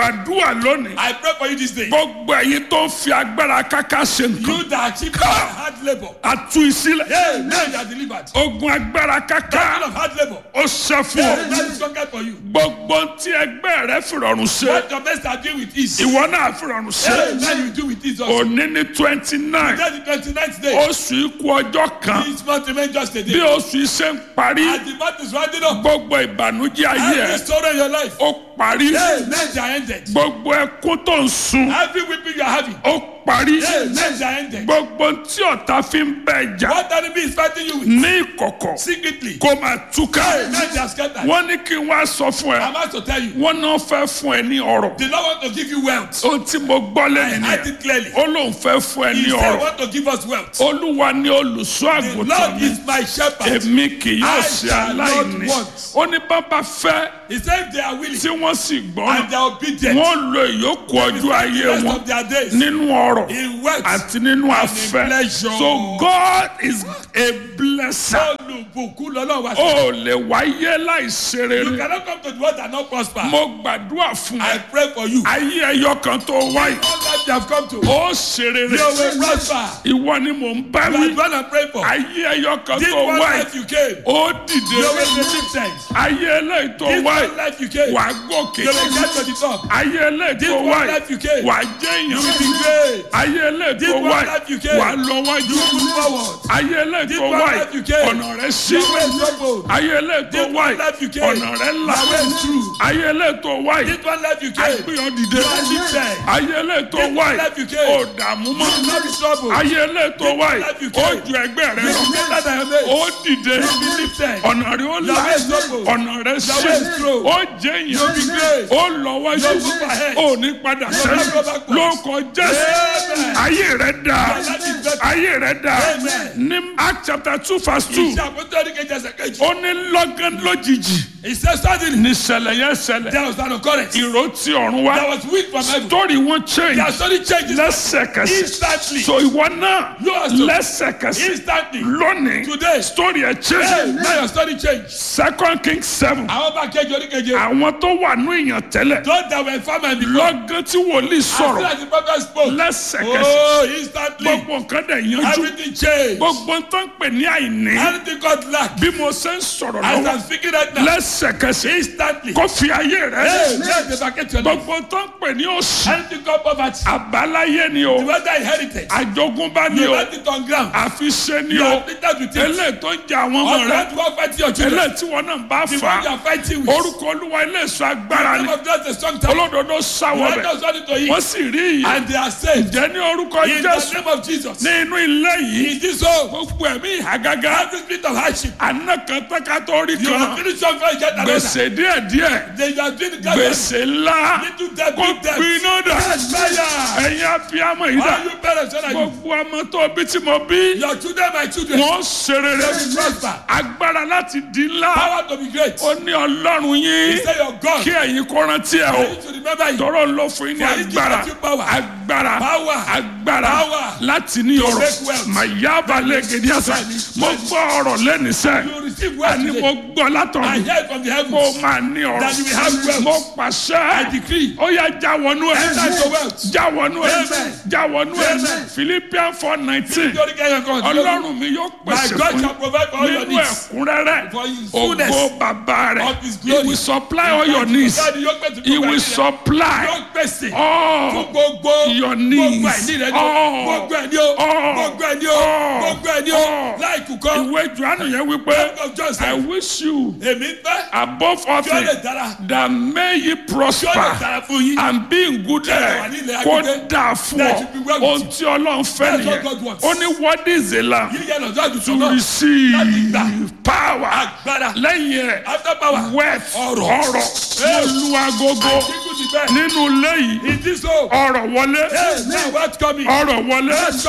gbàdúrà lónìí I pray for you this day. gbogbo ẹ̀yin tó ń fi agbára káká ṣe nǹkan You that achieve hard labor. àtú ìsílẹ̀ Hey, now you are delivered. ogun agbára Kind káká of hard labor. ó ṣe fún Hey, ọ that is conquered for you. gbogbo tí ẹgbẹ́ rẹ fìrọ̀rùn ṣe What your best are doing with ease. ìwọ náà fìrọ̀rùn ṣe Hey, now you do with ease also. òní ní twenty nine That's the twenty-ninth day. oṣù ikú ọjọ́ kan This month remain just a bí day. oṣù iṣẹ́ ń parí As the month is rounding up, gbogbo ìbànújẹ́ ayé every ẹ story in your life, ó parí hey, men are ended. gbogbo ẹkún tó ń sun Every weeping you are having, ó parí hey, men are ended. gbogbo tí ọ̀tá fi ń bẹ jà What enemy is fighting you with ní ìkọ̀kọ̀ secretly, kó máa túká hey, men are scattered. wọ́n ní kí n wá sọ fún ẹ I'm about to tell you, wọ́n náà fẹ́ fún ẹ ní ọ̀rọ̀ the Lord want to give you wealth. ohun tí mo gbọ́ I lẹ́yìn heard ni it clearly. ó lóun fẹ́ fún ẹ He ní said, ọ̀rọ̀ want to give us wealth. olúwa ní olùṣọ́ The àgùntàn Lord mi is my shepherd. èmi kì yóò I ṣe shall not aláìní want. ó ní bàbá fẹ́ He said, if they are willing tí wọ́n sì and gbọ́ràn they are obedient, wọ́n lo ìyókù ọjọ́ ayé the rest wọn of their days nínú ọ̀rọ̀ in wealth. àti nínú afẹ́ pleasure. so God is a blesser Olùbùkún lọ́lọ́run wá sí. ó lè wáyé láìṣe You rere cannot come to the world and not prosper. mo gbàdúrà fún I ẹ pray for you. ayé ẹyọ kan tó wáyé All that you have come to, you ó ṣe rere will prosper. ìwọ ni mò ń bá You are wí the one I pray for. ayé ẹyọ kan This tó one wáyé life you came, ó you dìde will be lifted. ayé eléyìí tó This wáyé one life you came, wà á gòkè you will get to the top. ayé eléyìí This tó one wáyé life you came, wà á jẹ́ you will èèyàn be great. ayé eléyìí This tó one wáyé life you came, wà á lọ wájú You will move forward. ayé eléyìí This tó one wáyé life you came, ọ̀nà rẹ̀ sí Your way is open. ayé eléyìí tó This one wáyé life you came, ọ̀nà rẹ̀ là Your way is true. ayé eléyìí tó wáyé This one life you came, agbéyàn dìde you are lifted. ayé eléyìí tó This one wáyé life you came, ó dààmú mọ́ You will not be troubled. ayé eléyìí tó This one wáyé life you ó came, ju ẹgbẹ́ rẹ̀ You lọ will be better than your mates. ó dìde You will be lifted. ọ̀nà rẹ̀ ó là Your way is open. ọ̀nà rẹ̀ sí way is true. ó jẹ́ You will be èèyàn great. ó lọ wájú You will move ahead. ó ní padà will sẹ́yìn not go backwards. lórúkọ jésù Amen. ayé rẹ̀ dà Your life is better. ayé rẹ̀ dà Amen. ní act chapter two verse two Iṣẹ́ àpótí kejì ẹsẹ̀ kejì. ó ní lọ́gán lójijì He said suddenly ní ṣẹlẹ̀ yẹn ṣẹlẹ̀ there was an occurrence. ìró tí ọ̀run wá There was wind from heaven. story wọn Their change story changes lẹ́sẹ̀kẹsẹ̀ instantly. so ìwọ náà You also- lẹ́sẹ̀kẹsẹ̀ Instantly. lónìí Today. story ẹ̀ Hey, change now your story change. second king seven Àwọn bá kejì oríkeje. àwọn tó wà ní èèyàn tẹ́lẹ̀ Those that were farmer before. lọ́gán tí wòlíì As soon sọ̀rọ̀ as the prophet spoke. lẹ́sẹ̀kẹsẹ̀ Oh, instantly. gbogbo nǹkan dẹ̀ yanjú Everything changed. gbogbo tó ń pè ní àìní Anything God lacked. bí mo ṣe ń sọ̀rọ̀ As lọ́wọ́ I'm speaking right now. lẹ́sẹ̀kẹsẹ̀ Instantly. kó fi ayé rẹ̀ Hey, let the bucket your life. gbogbo tó ń pè ní òṣì Anything called poverty. àbáláyé ni o The weather inherited. àjogúnbá ni You o let it on ground. àfiṣe ni You o are afflicted with it. eléyìí tó ń jẹ àwọn ọmọ Or rẹ that one fighting your children. eléyìí tí wọn náà bá The fà one you á are fighting with. orúkọ olúwa ilé ìṣọ́ agbára The ni name of God is a strong tower. olódodo sáwọ Let bẹ us run into it. wọ́n sì rí ìyè And they are saved. jẹ́ ní orúkọ In the jésù name of Jesus. ní inú ilé yìí In this home. gbogbo ẹ̀mí ìhàgágá Every spirit of hardship. àná kan tẹ́ka tó rí You kan have finished your fight. Get another. gbèsè díẹ̀díẹ̀ They are doing the gbèsè ńlá Little debt, kó big debt. gbiná dà Yes, fire. ẹ̀yin abiyamọ yìí dà All you parents, when are you? gbogbo ọmọ tó bí tí mo bí Your children, my children. wọ́n ṣe rere They will prosper. agbára láti di ńlá Power to be great. ó ní ọlọ́run yín He said your God. kí ẹ̀yin kó rántí ẹ̀ o I need to remember you. tọrọ ló fún yín ní For he agbára gives you power. agbára Power. agbára Power. láti ní ọrọ̀ make wealth. màyába lẹ́gẹ̀dẹ́ àṣà mo gbọ́ ọ̀rọ̀ lẹ́nu sẹ́ You receive wealth àní today. mo gbọ́ I látọ̀run heard from the kó heavens. o máa ní ọrọ̀ That you will have wealth. mo I pàṣẹ decree. ó yá já wọnú ẹ̀ Enter into wealth. já wọnú ẹ̀ Amen. já wọnú ẹ̀ Amen. Philippians four nineteen Nítorí kẹ́yìn kan. ọlọ́run mi yóò My pèsè God fún shall provide for all your nínú needs. ẹ̀kúnrẹ́rẹ́ For his ògo fullness bàbá rẹ̀ of his he glory. will supply all your needs Daddy, yóò pèsè he gbogbo will ẹ̀ní rẹ. supply Yóò pèsè. all Fún gbogbo your gbogbo needs. ẹ̀ní rẹ ni o. All. Gbogbo ẹ̀ní o. All. Gbogbo ẹ̀ní o. All. Gbogbo ẹ̀ní o. All. Láì kúkọ́. ìwé johannu yẹn wípé Book of John I said, wish you Èmi fẹ́. above all Kí ó lè things dára. that may ye Kí ó lè prosper dára fún yín. and be in good wà health ní ilẹ̀ kó agbègbè. dáa fún That ọ you be well with ohun tí ọlọ́run fẹ́ That's what nìyẹn God wants. ó ní what is the lamb Yíyẹ lọ́jọ́ àdùsọ to náà. receive Láti gbà. power Agbára. lẹ́yìn ẹ̀ After power. wealth Ọrọ̀. ọrọ̀ mo lu agogo Kíkú ti bẹ́ẹ̀. nínú ilé yìí In this home. ọrọ̀ wọlé Hey, now what's coming? ọrọ̀ wọlé What's coming?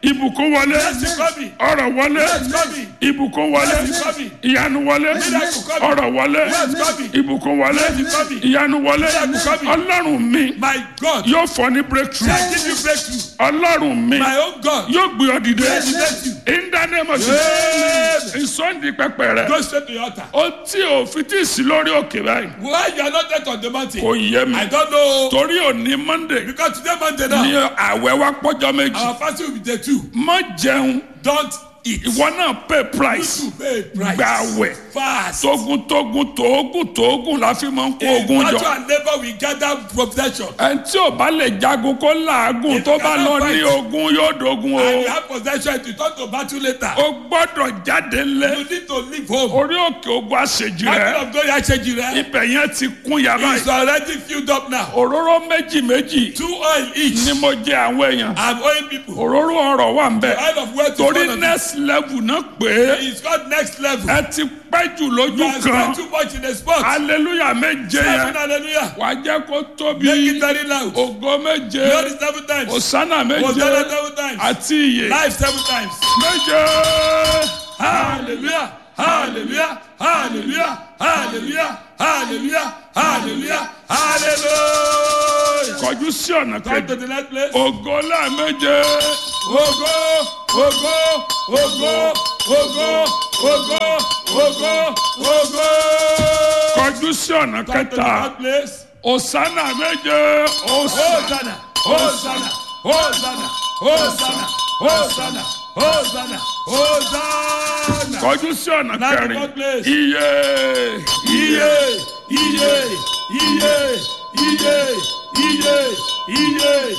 ìbùkún wọlé Blessing coming. ọrọ̀ wọlé Blessing coming. ìbùkún wọlé Blessing coming. ìyanu wọlé Miracle coming. ọrọ̀ wọlé Blessing coming. ìbùkún wọlé Blessing coming. ìyanu wọlé Miracle coming. ọlọ́run mi My God. yóò fọ ní breakthrough I give you breakthrough. ọlọ́run mi My own God. yóò gbé ọ dìde Bless you. in the name of Amen. Jesus ìsọ̀ndì pẹpẹ rẹ Go straight to your altar. ó tí ò fi tí ì sí lórí òkè báyìí Why you are not yet on the mountain? kò yé mi I don't know. torí òní monday Because today Monday now. ní àwẹ̀ wa pọ́jọ́ méjì Our fasting will be day two. má jẹun Don't eat. ìwọ náà pay price You pay price. gba àwẹ̀ Fast. tógun tógun tógun tógun la fi máa ń kó In ogun battle jọ and labour we gather possession. ẹni tí ò bá lè jagun kó làágùn If tó you bá cannot lọ ní fight, ogun yóò dogun And o you have possession to turn to battle later. o gbọ́dọ̀ jáde lé You need to leave home. orí òkè ogun àṣejì Battle rẹ of glory Aṣeji rẹ. ibẹ̀ yẹn ti kún yàrá It's yìí already filled up now. òróró méjì méjì Two oil each. ni mo jẹ àwọn èèyàn I'm owing people. òróró ọrọ̀ wà ń bẹ̀ Oil of wealth is torí one of them. next level náà pé It's called next level. ẹ ti pẹ́ jù You lójú have kan spent too much in the spot. hallelujah méje Seven yẹn hallelujah. wàá jẹ́ kó Make tóbi it very loud. ògo méje Glory seven times. òsánà méje Hosanna seven times. àti ìyè Life seven times. méje. Hallelujah. Hallelujah. Hallelujah. Hallelujah. Hallelujah. Hallelujah. Hallelujah. kọjú sí ọ̀nà Come kejì to the next place. ògo lẹ́ẹ̀méje Ogo, ogo, ogo, ogo, ogo, ogo, ogo. kọjú sí ọ̀nà Come to the kẹta third place. òsánà méje òsánà Hosanna, Hosanna, Hosanna, Hosanna, Hosanna, Hosanna, Hosanna. kọjú sí ọ̀nà Now the kẹrin fourth place. iye Iye, iye, iye, iye, iye, iye,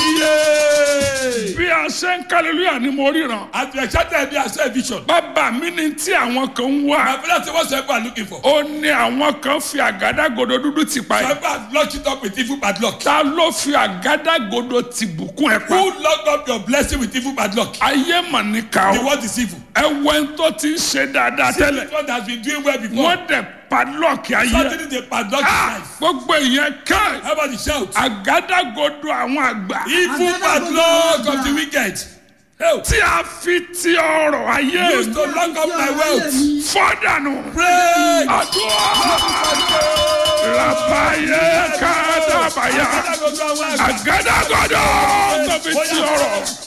iye. bí a ṣe ń kálílúyà ni mo ríran As we excited be as a vision. bàbá mi ni tí àwọn kan ń wá My brother say what some people are looking for. ó ní àwọn kan fi àgádágodo dúdú ti pa Some ẹ people have locked it up with evil padlock. ta ló fi àgádágodo ti bùkún ẹ pa Who locked up your blessing with evil padlock? ayé mà ní ká The o word is evil. ẹ wẹ́n tó ti ń ṣe dáadáa See tẹ́lẹ̀ this one that has been doing well before. wọ́n dẹ̀ padlọ́ọ̀kì ayé Something is a padlock in Ah, life. gbogbo ìyẹn ká How about the shout? àgádágodo àwọn àgbà Evil padlock of the wicked. Help. tí a fi ti ọrọ̀ ayé Used to lock up my wealth. fọ́dànù Pray. àdúrà làbàyẹ kádàbàyà àgádágodo tó fi ti ọrọ̀